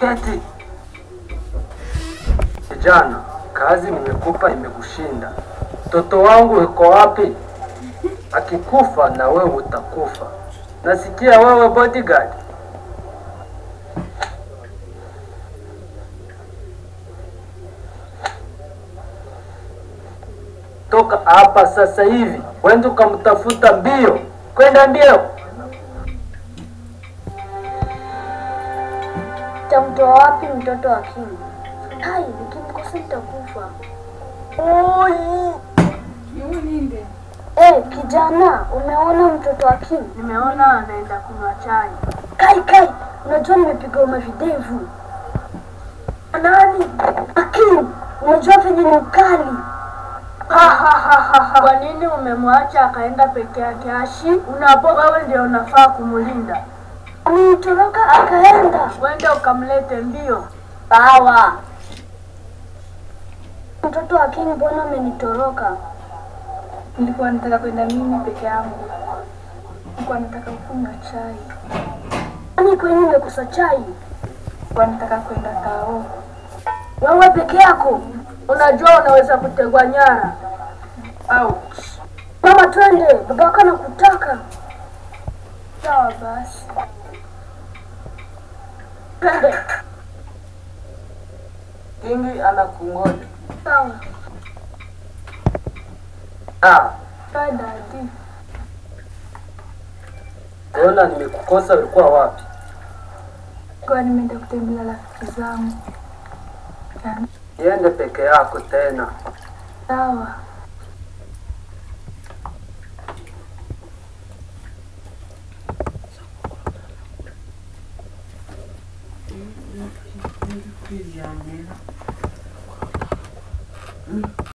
Keti. Kijana, kazi nimekupa imekushinda. Mtoto wangu yuko wapi? Akikufa na wewe utakufa. Nasikia wewe bodyguard. Toka hapa sasa hivi, wende ukamtafuta mbio, kwenda mbio. Tamtoa wapi mtoto wa Kimi? Hai, nikimkosa nitakufa. Eh, kijana, umeona mtoto wa Kimi? Nimeona anaenda kunywa chai. Kai kai, unajua nimepiga umavidevu. Nani? Akim, unajua venye ni ukali. Kwa nini umemwacha akaenda peke yake Ashi? Unapo wewe ndio unafaa kumlinda. Amenitoroka akaenda. Wende ukamlete mbio. Sawa. Mtoto wa Kim, mbona amenitoroka? Nilikuwa nataka kwenda mimi peke yangu. Nilikuwa nataka kunywa chai. Kwani kwenye umekosa chai? Nilikuwa nataka kwenda tao. Wewe peke yako? Unajua unaweza kutegwa nyara. Au Mama, twende, babako anakutaka. sawa basi. Twende. Kingi anakungoja. Sawa. Ah, Bye daddy. ona nimekukosa, ulikuwa wapi? Kwa nimeenda kutembelea rafiki zangu. Niende peke yako tena. Sawa.